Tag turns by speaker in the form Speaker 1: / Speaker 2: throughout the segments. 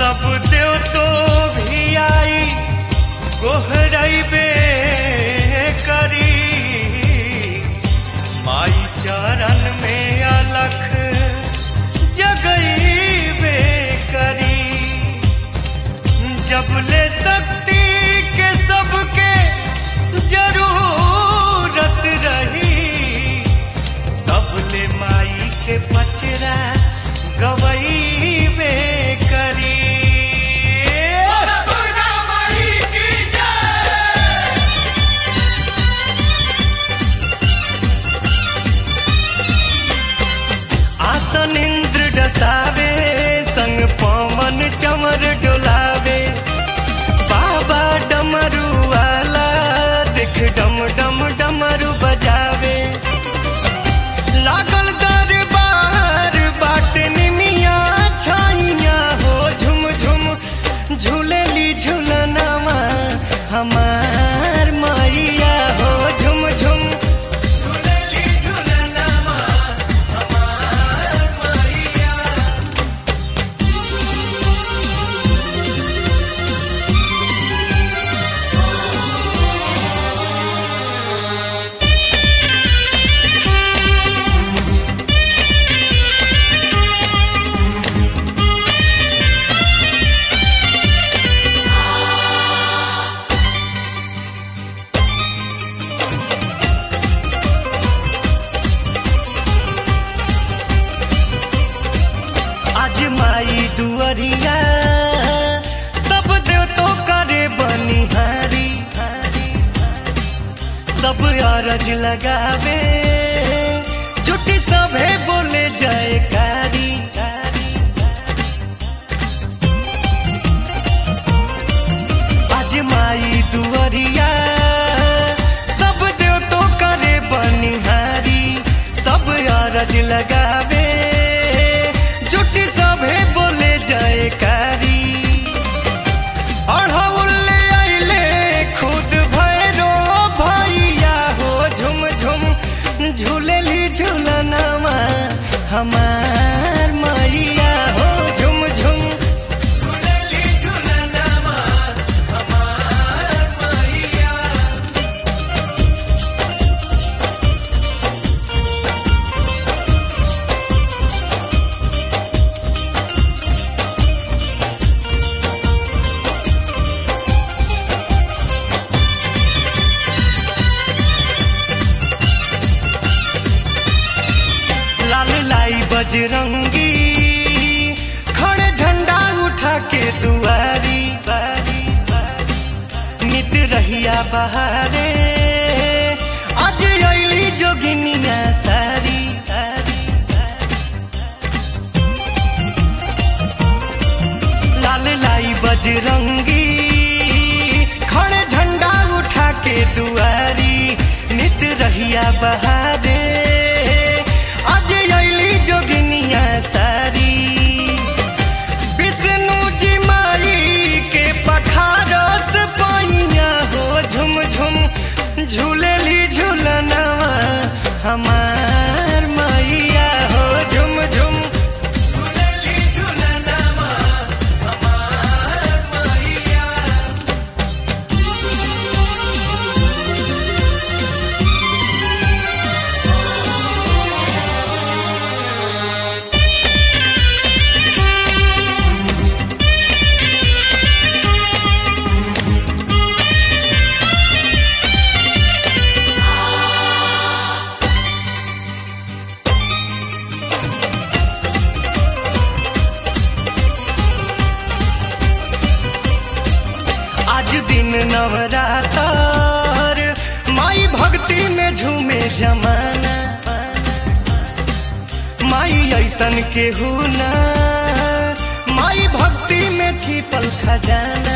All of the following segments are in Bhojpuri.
Speaker 1: सब देव तो भी आई गोहरबे करी माई चरण में अलख जगईबे करी जब ले शक्ति के सबके जरूरत रही तब ले माई के पचरा गवईबे करी आसन इंद्र डसावे संग पवन चमर डोलावे बाबा डमरू वाला देख डम डम डमरू बजावे लागल दरबार बाट निमिया छाइया हो झुम झुम झूलेली झूलनामा हमार मैया हो झुम झुम झूलेली झूलनामा हमार मैया आज माई दुअरिया सब देव तो करे बनिहारी सब अरज लगावे जुटी सभे बोले जयकारी आज माई दुअरिया सब देव तो करे बनिहारी सब अरज लगावे जुटी सभे बोले जयकारी अढ़ौले अइले खुद भैरो भैया हो झुम झुम झूलेली झूलनामा हमार मैया हो झुम झुम झूलेली झूलनामा हमार मैया लाल लाई बजरंगी खड़े झंडा उठा के दुआरी बारी नित रहिया बहारे आज अली जोगिनिया सारी लाल लाई बजरंगी खड़े झंडा उठा के दुआरी नित रहिया बहारे आज अली जोगिनिया सारी विष्णु जी माई के पखारस पाइया हो झुम झुम झूलेली झूलनवा हमार मैया हो झुम झुम झूलेली झूलनवा हमार मैया आज दिन नवरातर माई भक्ति में झूमे जमाना माई ऐसन के ना माई भक्ति में छिपल खजाना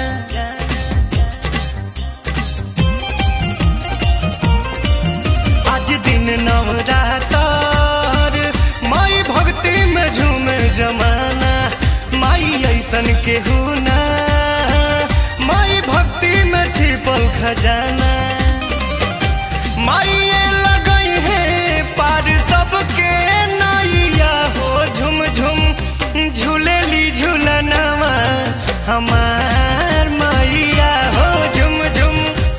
Speaker 1: आज दिन नवरातर माई भक्ति में झूमे जमाना माई ऐसन के ना माई भक्ति में छिपल खजाना माई लगई है पार सबके नैया हो झुम झुम झूलेली झूलनवा हमार मैया हो झुम झुम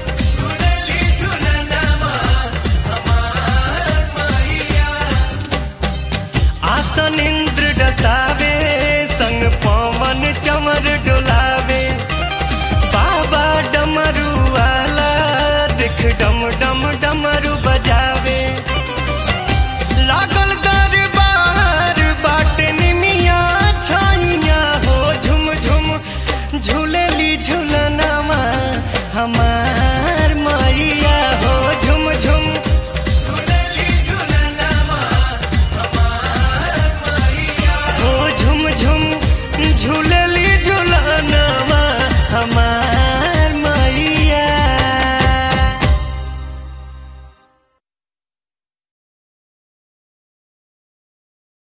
Speaker 1: आसन इंद्र डसावे संग पवन चमर डोलावे बाबा डमरू वाला देख डम डम डमरू बजावे लागल दरबार बाट निमिया छाइया हो झुम झुम झूलेली झूल